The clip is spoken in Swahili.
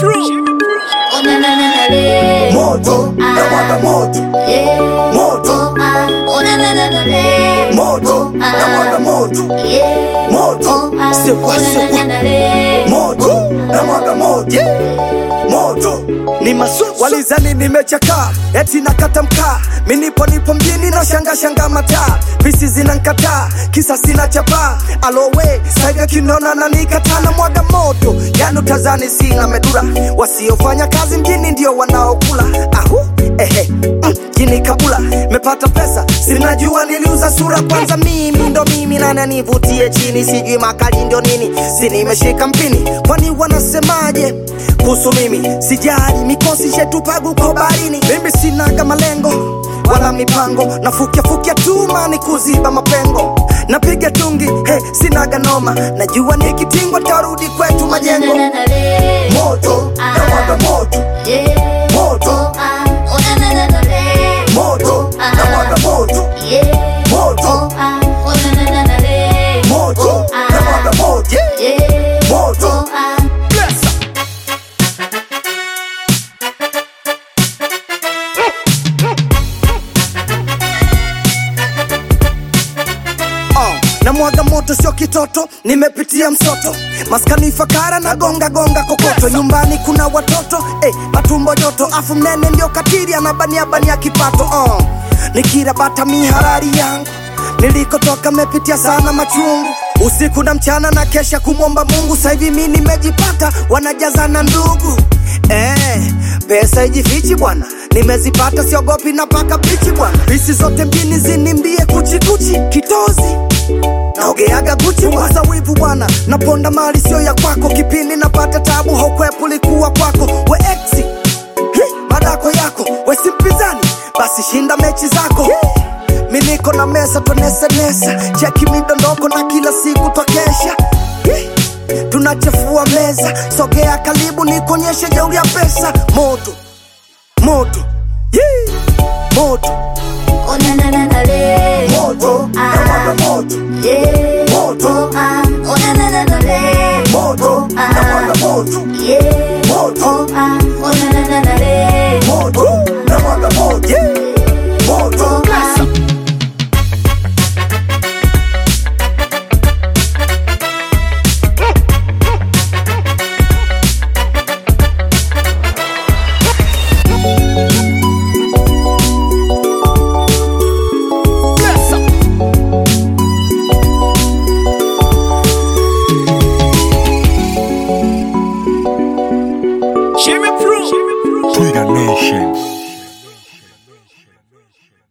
Oh na na na na le. moto na mwaga moto Yeah. moto Ah. Oh na na na na le. moto na mwaga moto Yeah. moto Ah. c'est quoi Oh na c'est na quoi na na le. moto na mwaga moto moto ni masu walizani nimechakaa eti nakata mkaa minipo nipo mjini na shanga shanga mataa pisi zinankataa kisa sina chapaa alowe saiga kinona na nikataa na mwaga moto yani utazani sina medura wasiofanya kazi mjini ndio wanaokula ahu ehe mm, jini kabula mepata pesa sinajua niliuza sura kwanza mimi ndo mimi nani nivutie chini sijui makali ndio nini si nimeshika mpini kwani wanasemaje kuhusu mimi sijali mikosi shetupagu kwa barini mimi sinaga malengo wala mipango nafukiafukia tuma ni kuziba mapengo napiga tungi he sinaga noma najua nikitingwa tarudi kwetu Oh na majengo na na le. moto na mwaga moto Yeah. moto Ah. Oh na na na na le. moto na mwaga moto Yeah. moto Ah. Oh na na na na le. moto na mwaga moto Yeah. moto Ah. uh, na mwaga moto sio kitoto nimepitia msoto maskani fakara na gonga gonga kokoto nyumbani kuna watoto eh, matumbo joto afu mnene ndio katiri anabania bania kipato uh, nikirabata miharari yangu nilikotoka mepitia sana machungu usiku na mchana na kesha kumwomba mungu sahivi mi nimejipata wanajazana ndugu eh, pesa ijifichi bwana nimezipata siogopi na paka bichi bwana pisi zote mjini zinimbie kuchikuchi kitozi naogeaga guchi waza wivu bwana naponda mali sio ya kwako kipindi napata tabu haukwepu likuwa kwako we exi Hi, madako yako we si mpinzani basi shinda mechi zako mi niko na mesa twanesanesa cheki midondoko na kila siku twakesha Hi, tunachafua meza sogea karibu nikuonyeshe jeuri ya pesa moto moto Yee, moto Oh na na na na le. moto na mwaga moto Yeah. moto Ah. Oh na na na na le. moto na mwaga moto Yeah. moto Ah. Oh na na na na le. moto na mwaga moto moto Ah. Twitter Nation.